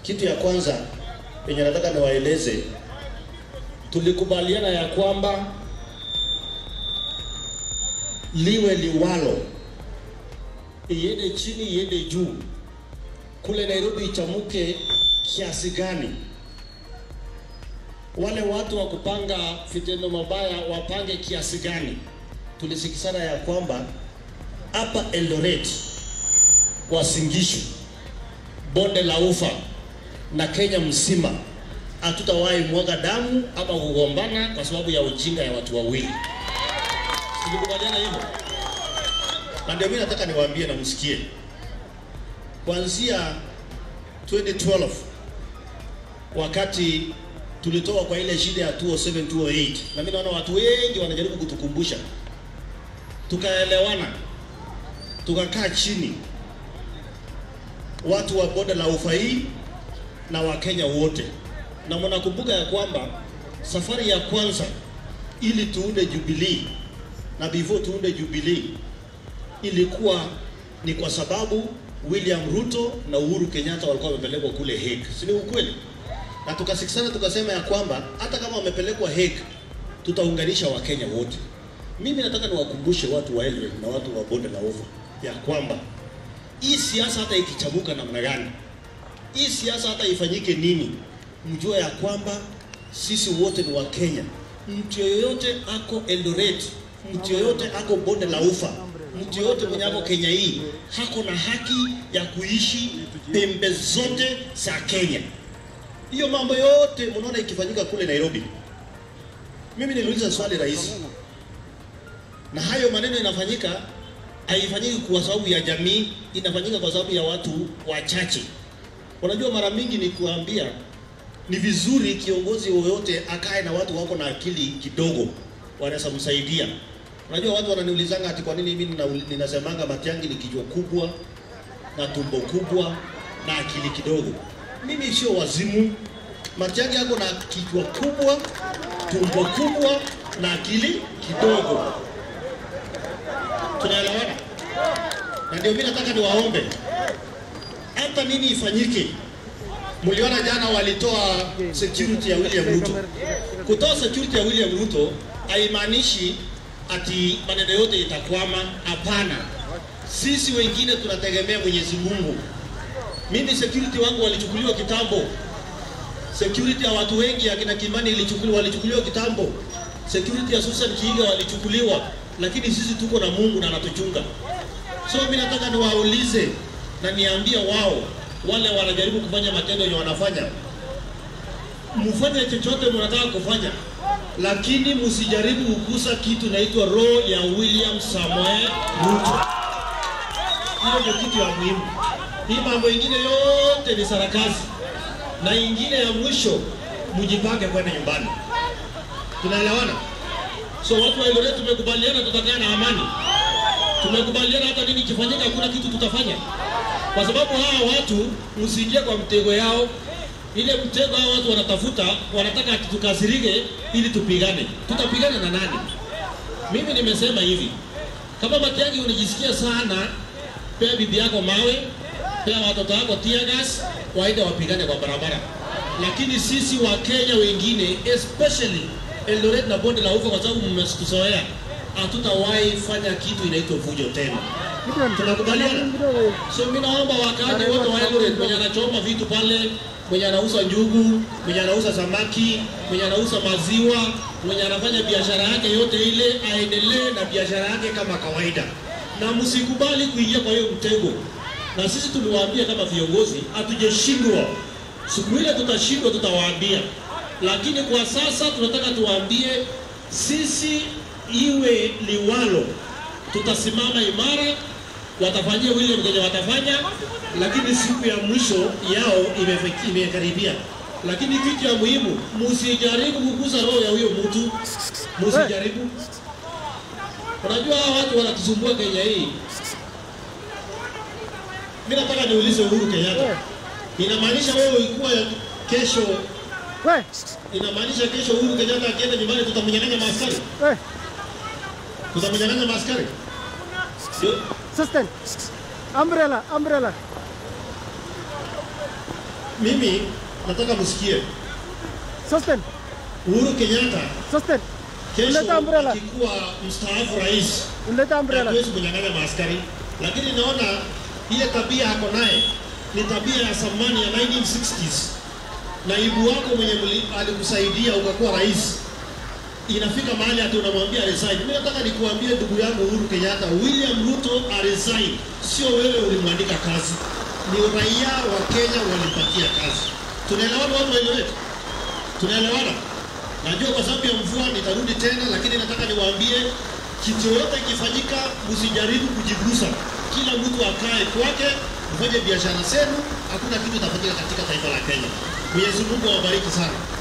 Kitu ya kwanza yenye nataka niwaeleze, tulikubaliana ya kwamba liwe liwalo, iende chini, iende juu, kule Nairobi ichamuke kiasi gani, wale watu wa kupanga vitendo mabaya wapange kiasi gani. Tulisikizana ya kwamba hapa Eldoret, Uasin Gishu, bonde la Ufa na Kenya mzima hatutawahi mwaga damu ama kugombana kwa sababu ya ujinga ya watu wawili. Tulikubaliana hivyo, na ndio mimi nataka niwaambie na msikie, kuanzia 2012 wakati tulitoka kwa ile shida ya 207 208, na mimi naona watu wengi wanajaribu kutukumbusha, tukaelewana, tukakaa chini, watu wa bonde la Ufa hii na Wakenya wote, na mnakumbuka ya kwamba safari ya kwanza ili tuunde Jubilee na before tuunde Jubilee ilikuwa ni kwa sababu William Ruto na Uhuru Kenyatta walikuwa wamepelekwa kule Hague, si ni ukweli? Na tukasikizana tukasema ya kwamba hata kama wamepelekwa Hague tutaunganisha Wakenya wote. Mimi nataka niwakumbushe watu wa Eldoret na watu wa bonde la Ufa ya kwamba hii siasa hata ikichamuka namna gani, hii siasa hata ifanyike nini, mjue ya kwamba sisi wote ni Wakenya. Mtu yoyote ako Eldoret, mtu yoyote ako bonde la Ufa, mtu yoyote mwenye ako Kenya hii hako na haki ya kuishi pembe zote za Kenya. Hiyo mambo yote mnaona ikifanyika kule Nairobi. Mimi niliuliza swali rahisi, na hayo maneno inafanyika haifanyiki kwa sababu ya jamii, inafanyika kwa sababu ya watu wachache. Unajua, mara mingi ni kuambia ni vizuri kiongozi yoyote akae na watu wako na akili kidogo, wanaweza msaidia. Unajua, watu wananiulizanga ati kwa nini mimi nina- ninasemanga Matiang'i ni kichwa kubwa na tumbo kubwa na akili kidogo. Mimi sio wazimu. Matiang'i yako na kichwa kubwa, tumbo kubwa na akili kidogo. Tunaelewana? Na ndio mimi nataka niwaombe hata nini ifanyike. Mliona jana walitoa security ya William Ruto. Kutoa security ya William Ruto haimaanishi ati maneno yote itakwama. Hapana, sisi wengine tunategemea Mwenyezi Mungu. Mimi security wangu walichukuliwa kitambo, security ya watu wengi akina Kimani ilichukuliwa, walichukuliwa kitambo, security ya Susan Kiiga walichukuliwa, lakini sisi tuko na Mungu na anatuchunga. So mimi nataka niwaulize na niambie wao wale wanajaribu kufanya matendo yenye wanafanya, mfanye chochote mnataka kufanya, lakini msijaribu kugusa kitu inaitwa roho ya William Samoei Ruto. Hiyo ndio kitu ya muhimu. Hii mambo ingine yote ni sarakasi, na ingine ya mwisho, mjipange kwenda nyumbani. Tunaelewana? So watu wa Eldoret tumekubaliana tutakaa na amani tumekubaliana hata nini kifanyika, hakuna kitu tutafanya, kwa sababu hawa watu msiingie kwa mtego yao. Ile mtego hao watu wanatafuta, wanataka ati tukasirike ili tupigane. Tutapigana na nani? Mimi nimesema hivi, kama Matiang'i unajisikia sana, pea bibi yako mawe, pea watoto wako tear gas, waende wapigane kwa barabara. Lakini sisi wa Kenya wengine especially Eldoret na bonde la Ufa, kwa sababu mmetuzoea, hatutawahi fanya kitu inaitwa fujo tena. Tunakubaliana? So mimi naomba wakaaji wote wa Eldoret, mwenye anachoma vitu pale, mwenye anauza njugu, mwenye anauza samaki, mwenye anauza maziwa, mwenye anafanya biashara yake yote ile, aendelee na biashara yake kama kawaida, na msikubali kuingia kwa hiyo mtego. Na sisi tuliwaambia kama viongozi, hatujashindwa. Siku ile tutashindwa, tutawaambia, lakini kwa sasa tunataka tuwaambie sisi, iwe liwalo, tutasimama imara watafanyia William kenye watafanya, lakini siku ya mwisho yao imefiki- imekaribia. Lakini kitu ya muhimu, msijaribu kugusa roho ya huyo mtu, msijaribu. Unajua hawa watu wanatusumbua Kenya hii. Mimi nataka niulize Uhuru Kenyatta, inamaanisha wewe ikuwa kesho, We, inamaanisha kesho Uhuru Kenyatta akienda nyumbani tutamnyang'anya maaskari, we, tutamnyang'anya maaskari Ndio- assistant. Umbrella, umbrella. mimi nataka msikie Sosten, Uhuru Kenyatta Sosten, kesho Uleta umbrella. akikuwa mstaafu rais unleta umbrella. hatuwezi kunyang'anya maaskari, lakini naona ile tabia ako naye ni tabia ya zamani ya 1960s. Naibu wako mwenye mli- alikusaidia ukakuwa rais, inafika mahali hata unamwambia resign. Mimi nataka nikuambie ndugu yangu Uhuru Kenyatta, William Ruto aresign, sio wewe ulimwandika kazi, ni raia wa Kenya walimpatia kazi. Tunaelewana watu wa Eldoret? Tunaelewana? Najua kwa sababu ya mvua nitarudi tena, lakini nataka niwaambie kitu yoyote ikifanyika, msijaribu kujigusa. Kila mtu akae kwake, mfanye biashara zenu, hakuna kitu itafanyika katika taifa la Kenya. Mwenyezi Mungu awabariki sana.